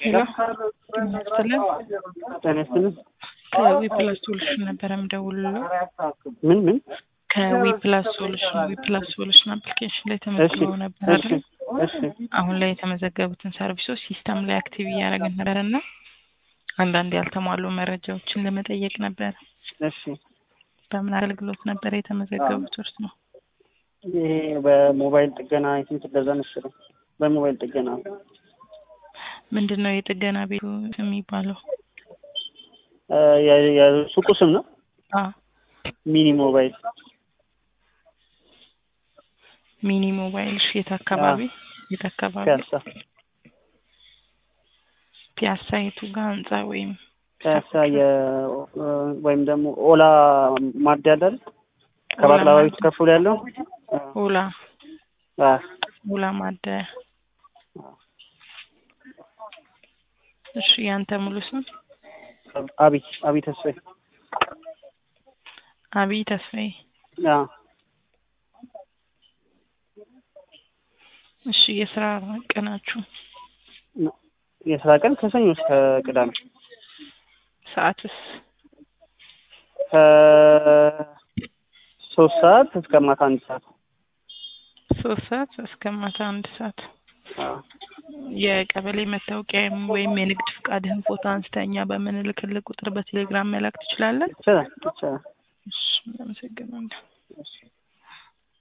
ሄሎ ይመስለን ጤና ይስጥልኝ። ከዊ ፕላስ ሶሉሽን ነበረ የምደውልለው። ምን ምን? ከዊ ፕላስ ሶሉሽን ዊ ፕላስ ሶሉሽን አፕሊኬሽን ላይ እሺ ተመዝግበው ነበር እሺ አይደል? እሺ አሁን ላይ የተመዘገቡትን ሰርቪሶች ሲስተም ላይ አክቲቭ እያደረግን ነበር እና አንዳንድ ያልተሟሉ መረጃዎችን ለመጠየቅ ነበር። እሺ በምን አገልግሎት ነበር የተመዘገቡት እርስ ነው? ይሄ በሞባይል ጥገና የትንት እንደዛ መሰለኝ። በሞባይል ጥገና ምንድን ነው የጥገና ቤቱ የሚባለው? እ የ- የሱቁ ስም ነው አ ሚኒ ሞባይል ሚኒ ሞባይል እሺ፣ የት አካባቢ የት አካባቢ? ፒያሳ ፒያሳ የቱ ጋር ህንጻ ወይም ፒያሳ የ ወይም ደግሞ ኦላ ማደያ አይደል? ከባቅላባ ቤቱ ከፍ ብሎ ያለው ኦላ አ ኦላ ማደያ። እሺ ያንተ ሙሉ ስም? አብይ አብይ ተስፋዬ አብይ ተስፋዬ። አ እሺ የስራ ቀናችሁ የስራ ቀን ከሰኞ እስከ ቅዳሜ ሰዓትስ? ከሶስት ሰዓት እስከ ማታ አንድ ሰዓት ሶስት ሰዓት እስከ ማታ አንድ ሰዓት። አ የቀበሌ መታወቂያ ወይም የንግድ ፍቃድህን ፎቶ አንስተኛ በምንልክልህ ቁጥር በቴሌግራም መላክ ትችላለህ? ይቻላል ይቻላል እሺ አመሰግናለሁ። እሺ